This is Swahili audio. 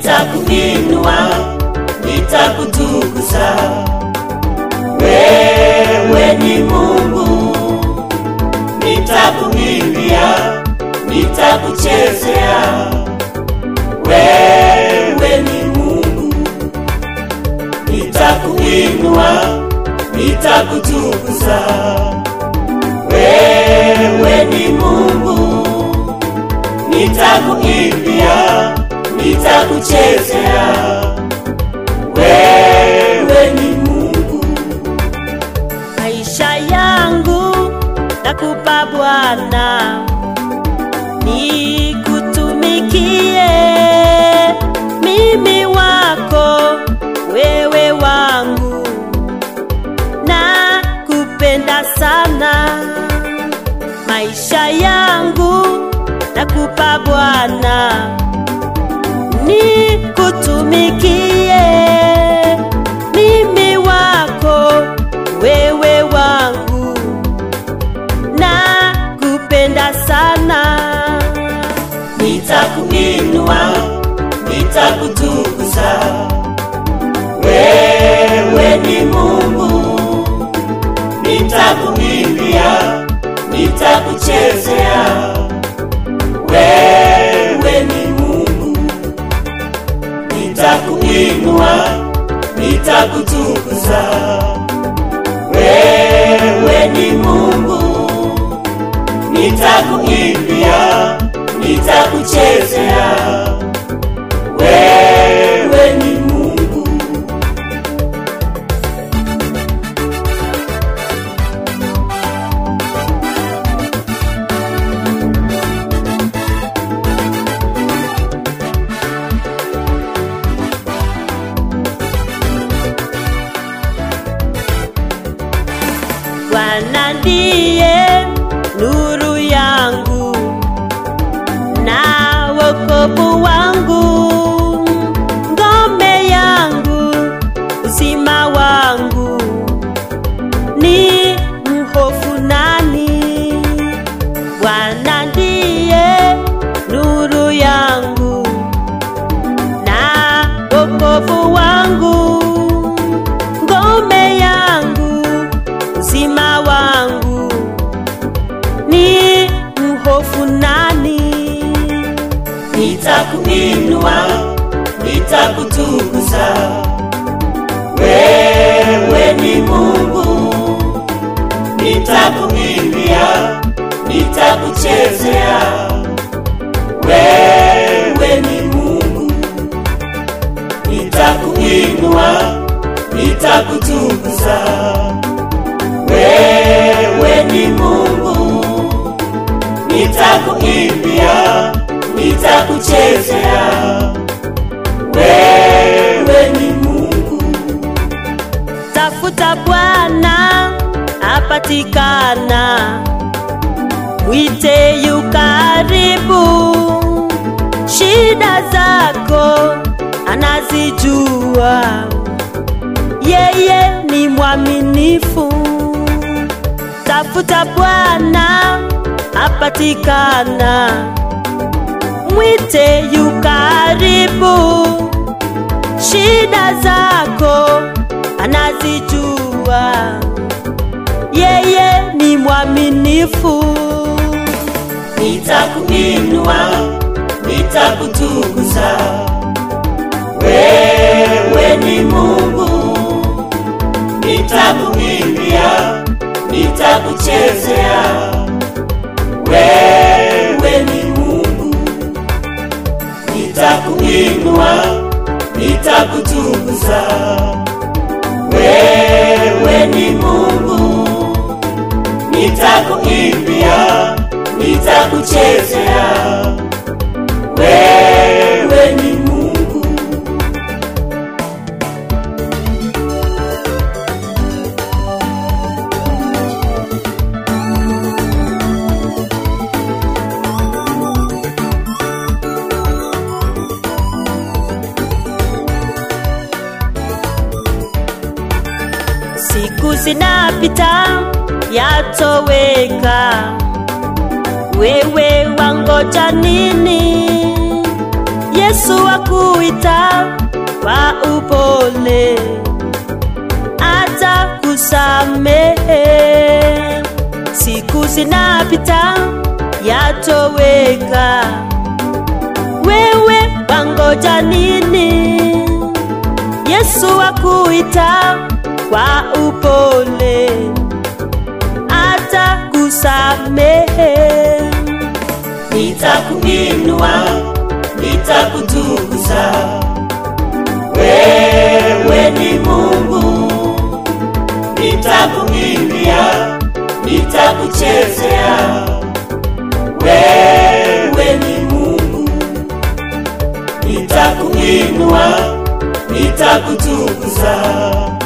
nitakuinua, nitakutukuza. Wewe ni Mungu, nitakuimbia, nitakuchezea. Wewe ni Mungu, nitakuinua, nitakutukuza. Wewe ni Mungu, nitakuimbia, nitakuchezea. Wewe ni Mungu, maisha yangu nakupa Bwana, nikutumikie mimi wako, wewe wangu, na kupenda sana. Maisha yangu nakupa Bwana, nikutumikie mimi wako, wewe wangu, na kupenda sana. nitakuinua, nitakutukuza. Wewe ni Mungu, nitakuimbia, nitakuchezea. Wewe ni Mungu, nitakuinua, nitakutukuza. Wewe ni Mungu, nitakuimbia, nitakuchezea. Wewe ni Mungu, Bwana ndiye nuru yangu na wokovu wangu, ngome yangu, uzima wangu, ni mhofu nani? Bwana ndiye nuru yangu na wokovu wangu, ngome yangu, uzima wangu, ni mhofu nani? nitakuinua, nitakutukuza. Wewe ni Mungu, nitakuimbia, nitakuchezea. Wewe ni Mungu, nitakuinua, nitakutukuza. Wewe ni Mungu, nitakuimbia, nitakuchezea. Wewe ni Mungu, Tafuta Bwana apatikana, mwite yu karibu. Shida zako anazijua, yeye ni mwaminifu. Tafuta Bwana apatikana, mwite yu karibu shida zako anazijua, yeye ni mwaminifu. nitakuinua, nitakutukuza. Wewe ni Mungu, nitakuimbia, nitakuchezea. Wewe ni Mungu, nitakuinua, nitakutukuza. Wewe ni Mungu, nitakuimbia, nitakuchezea. Wewe ni Mungu, Siku zinapita yatoweka, wewe wangoja nini? Yesu akuita kwa upole, atakusamehe. Siku zinapita yatoweka, wewe wangoja nini? Yesu akuita kwa upole, atakusamehe. nitakuinua, nitakutukuza. Wewe ni Mungu, nitakuimbia, nitakuchezea. Wewe ni Mungu, nitakuinua, nitakutukuza.